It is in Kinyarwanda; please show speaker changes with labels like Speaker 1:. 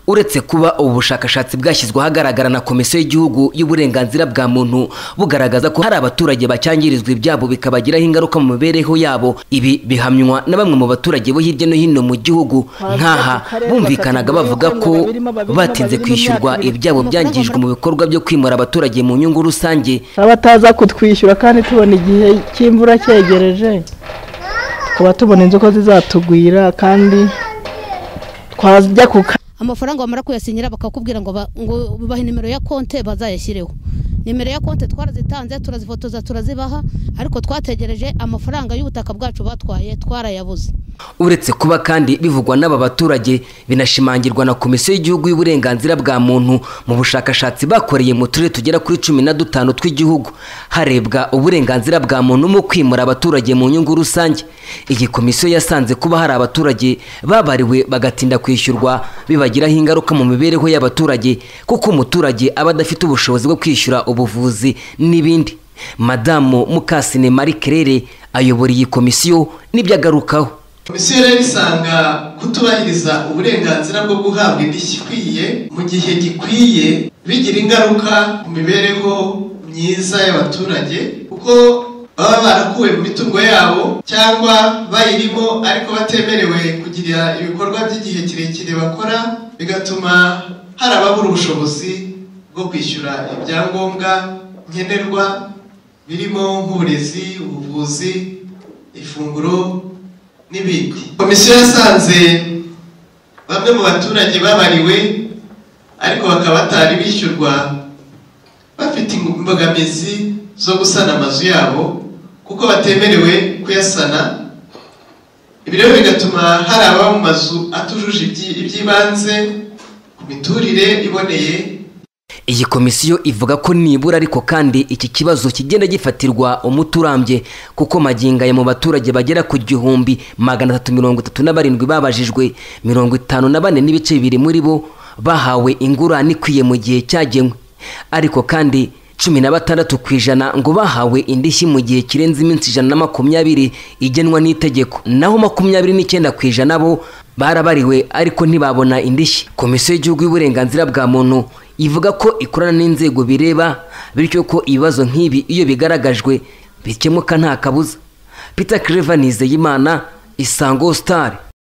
Speaker 1: uretse kuba ubu bushakashatsi bwashyizwe ahagaragara na komisiyo y'igihugu y'uburenganzira bwa muntu bugaragaza ko hari abaturage bacyangirizwa ibyabo bikabagiraho ingaruka mu mibereho yabo ibi bihamywa na bamwe mu baturage bo hirya no hino mu gihugu nk'aha bumvikanaga bavuga ko batinze kwishyurwa ibyabo byangijwe mu bikorwa byo kwimura abaturage mu nyungu rusange
Speaker 2: abataza kutwishyura kandi tubona igihe cy'imvura cyegereje tukaba tubona inzu ko zizatugwira kandi twajya ku
Speaker 3: amafaranga bamara kuyasinyira bakakubwira ngo bahe nimero ya konte bazayashyireho nimero ya konti twarazitanze turazifotoza turazibaha ariko twategereje amafaranga y'ubutaka bwacu batwaye twarayabuze
Speaker 1: uretse kuba kandi bivugwa n'aba baturage binashimangirwa na komisiyo y'igihugu y'uburenganzira bwa muntu mu bushakashatsi bakoreye mu turere tugera kuri cumi na dutanu tw'igihugu harebwa uburenganzira bwa muntu mu kwimura abaturage mu nyungu rusange iyi komisiyo yasanze kuba hari abaturage babariwe bagatinda kwishyurwa bibagiraho ingaruka mu mibereho y'abaturage kuko umuturage aba adafite ubushobozi bwo kwishyura ubuvuzi n'ibindi madamu mukasine marie kerere ayobora iyi komisiyo n'ibyo agarukaho
Speaker 4: komisiyo rero isanga kutubahiriza uburenganzira bwo guhabwa indishyi ikwiye mu gihe gikwiye bigira ingaruka ku mibereho myiza y'abaturage kuko baba barakuwe mu mitungo yabo cyangwa bayirimo ariko batemerewe kugira ibikorwa by'igihe kirekire bakora bigatuma hari ababura ubushobozi bwo kwishyura ibyangombwa nkenerwa birimo nk'uburezi ubuvuzi ifunguro n'ibindi komisiyo yasanze bamwe mu baturage babariwe ariko bakaba batari bishyurwa bafite imbogamizi zo gusana amazu yabo kuko batemerewe kuyasana ibi rero bigatuma hari ababa mu mazu atujuje iby'ibanze ku miturire iboneye
Speaker 1: iyi komisiyo ivuga ko nibura ariko kandi iki kibazo kigenda gifatirwa umuti urambye kuko magingo mu baturage bagera ku gihumbi magana atatu mirongo itatu na barindwi babajijwe mirongo itanu na bane n'ibice bibiri muri bo bahawe ingurane ikwiye mu gihe cyagenwe ariko kandi cumi na batandatu ku ijana ngo bahawe indishyi mu gihe kirenze iminsi ijana na makumyabiri igenwa n'itegeko naho makumyabiri n'icyenda ku ijana bo barabariwe ariko ntibabona indishyi komisiyo y'igihugu y'uburenganzira bwa muntu ivuga ko ikorana n'inzego bireba bityo ko ibibazo nk'ibi iyo bigaragajwe bikemuka nta kabuza peter creva nizeyimana isango star